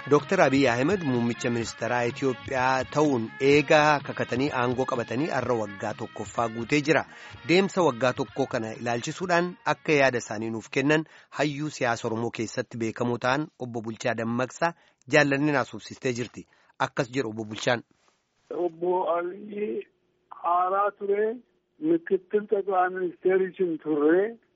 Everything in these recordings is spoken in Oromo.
Dooktar Abiy Ahmed muummicha ministeeraa Itoophiyaa ta'uun eegaa kakatanii aangoo qabatanii har'a waggaa tokkoffaa guutee jira. Deemsa waggaa tokkoo kana ilaalchisuudhaan akka yaada isaanii nuuf kennan hayyuu siyaasa Oromoo keessatti beekamoo ta'an obbo Bulchaa Dammaqsaa jaallanni naasuufsistee jirti. Akkas jedhu obbo Bulchaan. Obbo Abiy haaraa ture ምክትል ጠቅላይ ሚኒስቴሪችን ture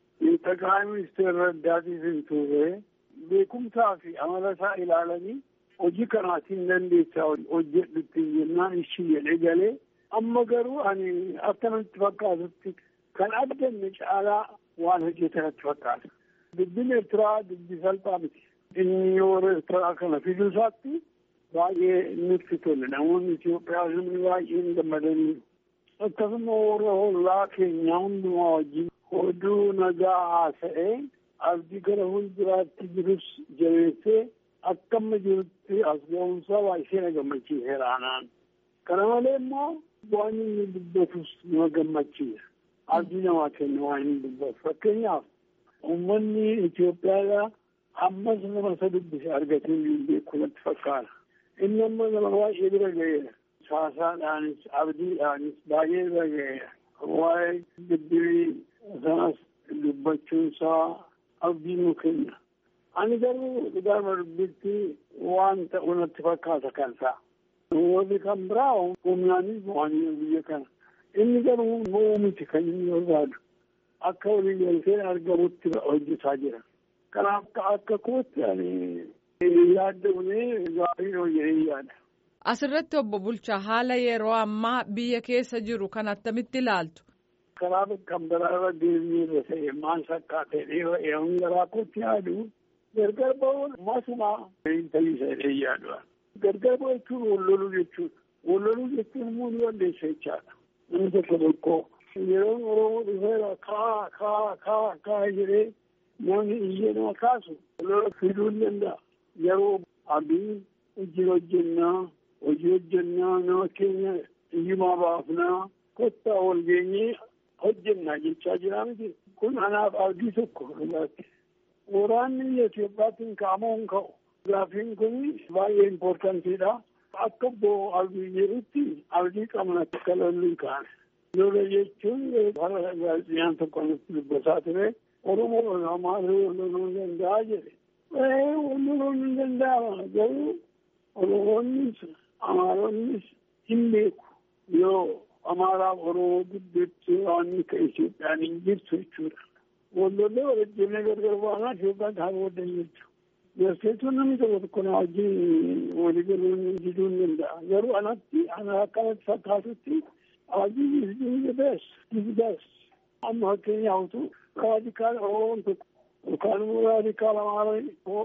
ጠቅላይ ሚኒስቴር ረዳቲisin ture beekumsaa fi amalasaa ilaalanii hojii kanaatiin dandeessaa hojjedhutti jennaan ishii jedhee galee amma garuu ani akkanatti fakkaatutti kan addanne caalaa waan hojjetanatti fakkaata. Dubbin Eertiraa dubbii salphaa miti. Inni yoo Eertiraa kana fiduu isaatti baay'ee nutti tole. Namoonni Itoophiyaa namni baay'een gammadaniiru. Akkasuma warra hollaa keenyaa hundumaa wajjin oduu nagaa haasa'ee abdii gara fuulduraatti jirus jabeessee akka amma jirutti as ga'umsaa baay'ee na gammachiiseera anaan. Kana malee immoo waan inni dubbatus nama gammachiisa. Abdii namaa kenna waan inni dubbatu. Fakkeenyaaf uummanni Itoophiyaadhaa ammas nama isa dubbise argatee hin beeku natti fakkaata. Inni amma nama baay'ee bira ga'eera. Saasaadhaanis abdiidhaanis baay'ee bira ga'eera. Waa'ee dubbii sanas dubbachuunsaa abdii nu kenna. Ani garuu dhugaama dubbitti waan ta'u natti fakkaata kan ta'a. Warri kan biraa humnaanis mo'anii biyya kana. Inni garuu mo'uu miti kan inni barbaadu. Akka walii galtee argamutti hojjetaa jira. Kanaaf akka kootti ani yaaddamnee gaarii hojjetee yaada. Asirratti obbo Bulchaa haala yeroo ammaa biyya keessa jiru kan attamitti ilaaltu? Karaa kan biraarra deemnee irra ta'e maal fakkaatee dheeraa garaa kootti yaadu gargar ba'uun masumaa hin ta'iisa jedhee yaadu. Gargar ba'u jechuun wal loluu jechuudha. Wal loluu jechuun immoo ni walleessa jechaadha. Namni tokko tokko yeroo Oromoo dhufeera kaa kaa kaa kaa jedhee namni iyyee nama kaasu lola fiduu hin danda'a. Yeroo abdii hojii hojjennaa hojii hojjennaa nama keenya iyyumaa baafnaa kottaa wal geenyee hojjennaa jechaa jira miti. Kun anaaf abdii tokko dhugaatti. Waraanni biyya Itoophiyaatiin ka'amoo hin ka'u. Gaaffiin kun baay'ee impoortantiidha. Akka obbo Abiy jedhutti abdii qabna akka lolli hin kaane. Lola jechuun bara gaazexaan tokko nutti dubbataa ture. Oromoo maal loluu hin danda'a jedhe. Wal loluun hin danda'ama garuu Oromoonnis Amaaronnis hin beeku yoo Amaaraaf Oromoo gidduutti waan akka Itoophiyaan hin jirtu jechuudha. Wallollee walajjinee gargar baanaa Itoophiyaan haa booda jechuudha. Garseetuun namni tokko tokko na wajjin walii galuun diduu hin danda'a. Garuu anatti ana akkanatti fakkaatutti Abiy is doing the best, is best. Amma fakkeenyaaf utuu raadikaal Oromoon tokko yookaan immoo raadikaal Amaaraa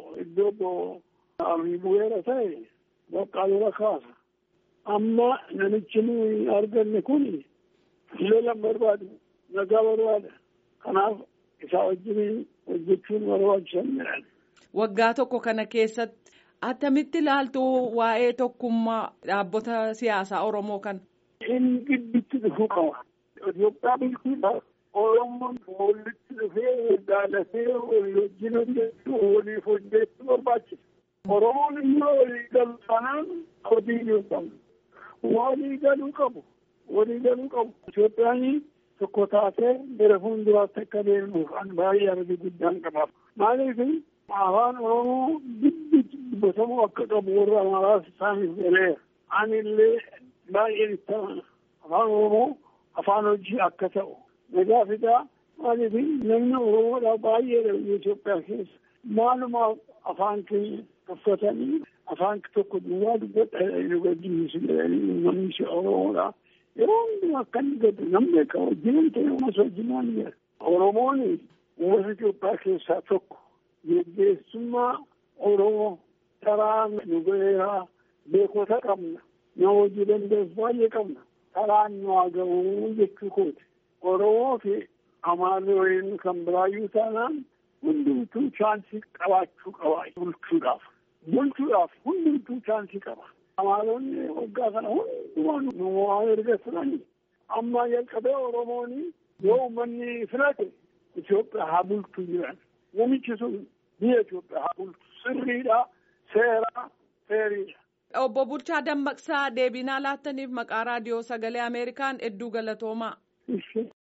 iddoo Abiy bu'eera ta'e bakka lola kaasa. Amma namichi nuyi arganne kun lola barbaadu nagaa barbaada. Kanaaf isaa wajjin hojjechuun barbaachisan jedhan. Waggaa tokko kana keessatti attamitti ilaaltu waa'ee tokkummaa dhaabbota siyaasaa Oromoo kana. Inni gidduutti dhufuu qaba. Itoophiyaa bulchuudhaaf Oromoon walitti dhufee jaalatee walii wajjin hojjechuu waliif hojjechuu barbaachisa. Oromoon immoo walii galu taanaan hojii hin qabu. Walii galuu qabu. Walii galuu qabu. Itoophiyaan tokko taatee gara fuulduraatti akka deemuuf an baay'ee abdii guddaan qabaaf. Maaliif afaan Oromoo gidduutti dubbatamuu akka qabu warra Amaaraas isaaniif galeera. Ani illee baay'een itti afaan Oromoo afaan hojii akka ta'u. Nagaa fidaa maaliif namni Oromoodhaa baay'eedha biyya Itoophiyaa keessa. Maalumaaf afaan keenya uffatanii afaan tokko duwwaa dubbadha nu gaddisiisu jedhanii uummanni Oromoodhaa. Yeroo hundumaa akka inni gaddu namni beeka wajjin ta'e uumas wajjin waan jira. Oromoon uummata Itoophiyaa keessaa tokko geggeessummaa Oromoo karaa nu ga'eeraa beekota qabna. Nama hojii dandeessu baay'ee qabna. Karaan nu haa ga'uu jechuu kooti. Oromoo fi Amaarri waliin kan biraayyuu taanaan hundumtuu chaansii qabaachuu qaba bulchuudhaaf. Bulchuudhaaf hundumtuu chaansii qaba. Amaaronni waggaa kana hundumaa nu waa erga turani. Amma jalqabee Oromoon yoo uummanni filate Itoophiyaa haa bulchu jiran. Namichi sun biyya Itoophiyaa haa bulchu sirriidha. Seera seeriidha. Obbo Bulchaa Dammaqsaa deebinaa laattaniif maqaa raadiyoo sagalee Ameerikaan hedduu galatoomaa.